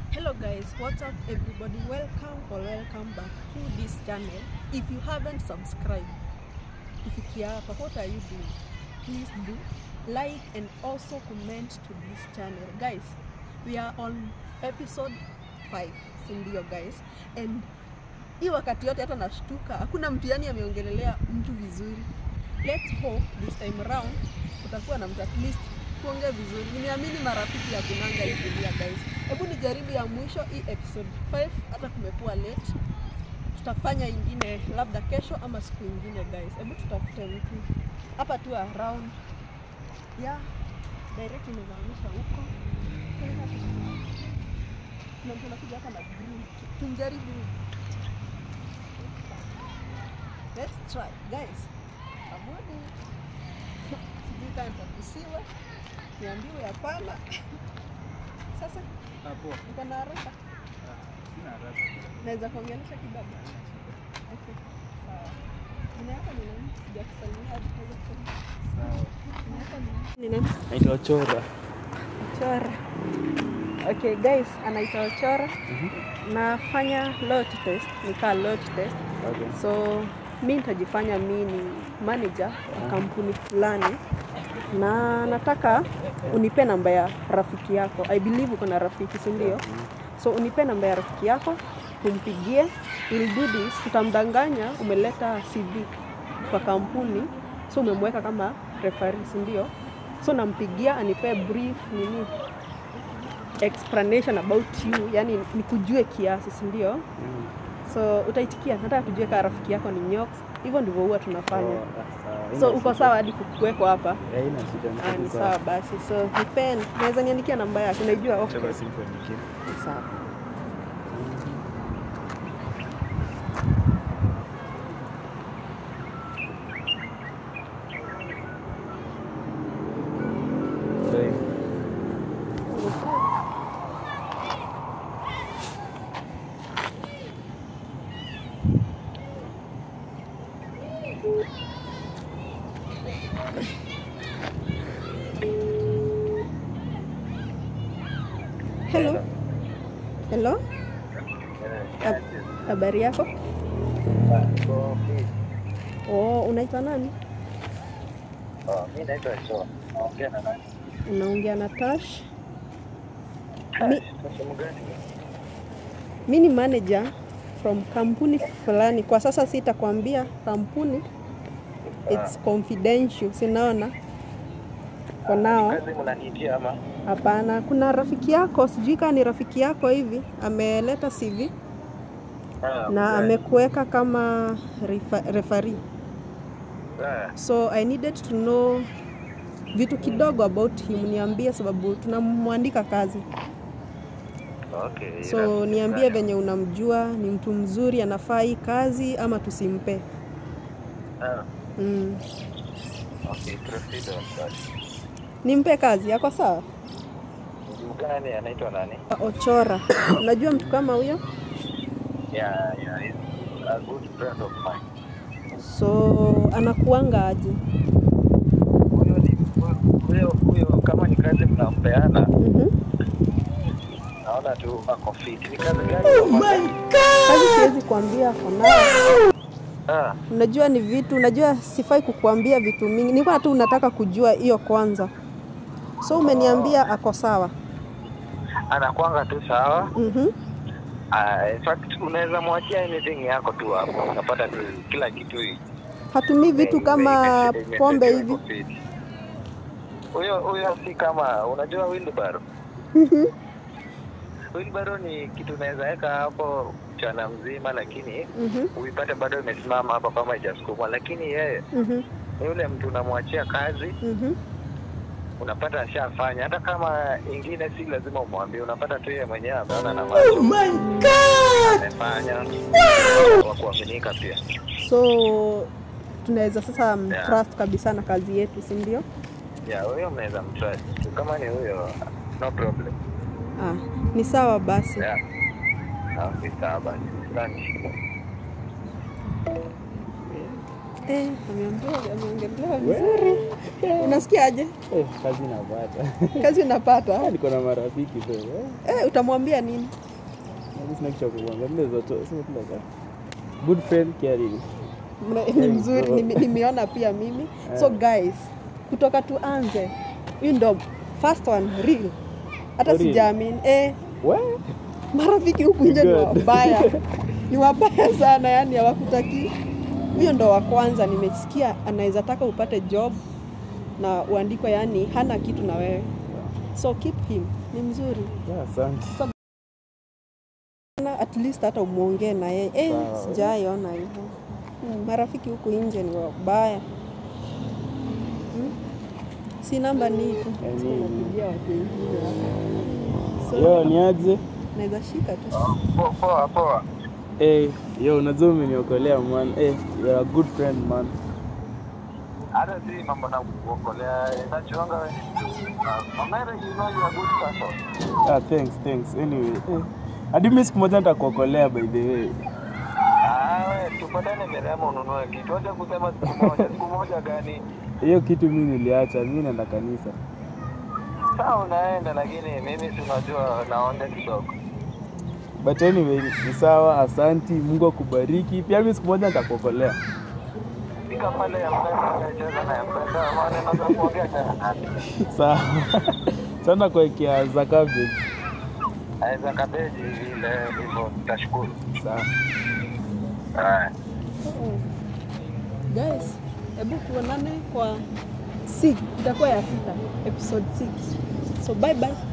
Hello guys, what's up everybody? Welcome or welcome back to this channel. If you haven't subscribed, kufikia hapa, what are you doing? Please do like and also comment to this channel. Guys, we are on episode 5, si ndio guys? And hii wakati yote hata nashtuka, hakuna mtu yani ameongelelea mtu vizuri. Let's hope this time around kutakuwa na mtu at least kuongea vizuri. Nimeamini marafiki ya kunanga hii dunia guys. Hebu nijaribu ya mwisho hii episode 5, hata kumekuwa late. Tutafanya ingine labda kesho ama siku ingine guys. Hebu tutafute mtu hapa tu around ya direct imezamisha huko. Kuna mtu anakuja hapa na green. Tumjaribu. Let's try guys. Abudi. Sijui kama nitakusiwa. Niambiwe hapana. Sasa Hapo. uko na haraka? Sina haraka. Naweza kuongelesha kidogo? Okay. Sawa. Jina yako ni nani? Sijakusalimia hadi kwanza kusema. Sawa. Jina yako ni nani? Ni nani? Naitwa Chora. Ochora. Okay guys, anaitwa Ochora. Nafanya lot test, nikaa lot test. Okay. So mi nitajifanya mi ni manager wa kampuni fulani na nataka unipe namba ya rafiki yako. I believe uko na rafiki, si ndio? So unipe namba ya rafiki yako, tumpigie. We'll do this, tutamdanganya umeleta CV kwa kampuni, so umemweka kama referee, si ndio? So nampigia anipee brief nini explanation about you, yani nikujue kiasi, si ndio? Mm. So utaitikia, nataka tujue kama rafiki yako ni Nyox. Hivyo ndivyo huwa tunafanya. Oh, sawa. So Haina uko shida. sawa hadi kukuweko hapa? Eh, haina shida, niko Ah, ni tu sawa basi. So nipen, naweza niandikia namba yake, unaijua? Acha Okay, basi nikuandikie. sawa. Sorry. Hello. Hello. Hab- Habari yako? Oh, unaitwa nani? Mi naitwa Joa. Naongea na nani? Unaongea na Tash. Mi, Sehemu gani? mi ni manager from kampuni fulani. Kwa sasa sitakwambia kampuni. It's confidential, sinaona kwa nao. Kazi mnaniitia ama? Hapana, kuna rafiki yako, sijui kama ni rafiki yako hivi, ameleta CV Ah, na gani? amekuweka kama refa- referee. Ah, So I needed to know vitu kidogo about him, niambie sababu tunamwandika kazi. okay. So niambie venye unamjua, ni mtu mzuri, anafaa hii kazi ama tusimpe? Ah, Mm. okay, proceed on that. Nimpe kazi yako sawa? Mtu gani anaitwa nani? Ochora, unajua mtu kama huyo? Yeah, yeah, he's a good friend of mine. So anakuanga aje? Huyo ni huyo huyo kama ni kazi mnampeana, Mhm. naona tu ako fit. Ni kazi gani? Oh my Kazi siwezi kuambia for now. Ah, Unajua ni vitu, unajua sifai kukuambia vitu mingi. Nilikuwa tu unataka kujua hiyo kwanza. So umeniambia ako sawa. anakwanga tu sawa. Mhm. Ah, in fact unaweza mwachia anything yako tu hapo, unapata tu kila kitu hii. Hatumii vitu kama pombe hivi. Huyo huyo si kama unajua wheelbarrow. Wheelbarrow ni kitu unaweza weka hapo mchana mzima, lakini Mhm. uipate bado imesimama hapo kama haijasukumwa. Lakini yeye Mhm. ni yule mtu unamwachia kazi, Mhm. unapata ashafanya. Hata kama ingine si lazima umwambie, unapata tu yeye mwenyewe ameona na macho amefanya, wa kuaminika pia. So tunaweza sasa Yeah. mtrust kabisa na kazi yetu, si ndio? Ya huyo mnaweza mtrust. Kama ni huyo, no problem. Ah, ni sawa basi. Yeah. Okay, sawa basi. Asante. Eh, ameongea ameongelea vizuri. Unasikiaje? Eh, kazi napata. Kazi unapata? Niko na marafiki so. eh. Eh, utamwambia nini? Mimi sina kitu cha kukuambia. Mimi naweza toa, sema tu like, ah, good friend caring. Mna- ni Thanks, mzuri bro. nime- nimeona pia mimi so Eh. guys kutoka tuanze hiyo ndo first one real hata For real? sijaamini eh, We? marafiki huku nje ni Good. wabaya ni wabaya sana yani hawakutaki huyo ndo wa kwanza nimesikia anaweza taka upate job na uandikwe yani hana kitu na wewe so keep him ni mzuri Yeah, asante. na at least hata umwongee na yeye eh, Sawa. sijaiona hivyo hmm, marafiki huku nje ni wabaya hmm? si namba ni tu Eh, So, ni- napigia watu wengine hapa. Yo, so ni aje? naweza shika tu Po- Poa poa. Eh, yo, unajua umeniokolea man. Eh, you're a good friend man. Hata si mambo na kuokolea inachoanga wewe. Uh, Omera, you know you are a good person. Ah, thanks, thanks. Anyway, eh. Hadi mimi siku moja nitakuokolea by the way. Ah, we tupatane Mirema ununue kitu. Acha kusema siku moja. Siku moja gani? Hiyo kitu mimi niliacha, mimi naenda kanisa. Sawa unaenda lakini mimi si unajua naonde kidogo. But anyway, ni sawa, asanti, Mungu akubariki. Pia mimi siku moja nitakuokolea. Fika pale ya mpesa cheza na ya mpesa maana naweza kuongea tena. Sawa. Sana kuwekea za cabbage. Aweza kabeji ile hivyo nitashukuru. Sawa. Haya. Oh. guys hebu tuonane kwa six itakuwa ya sita episode 6 so bye bye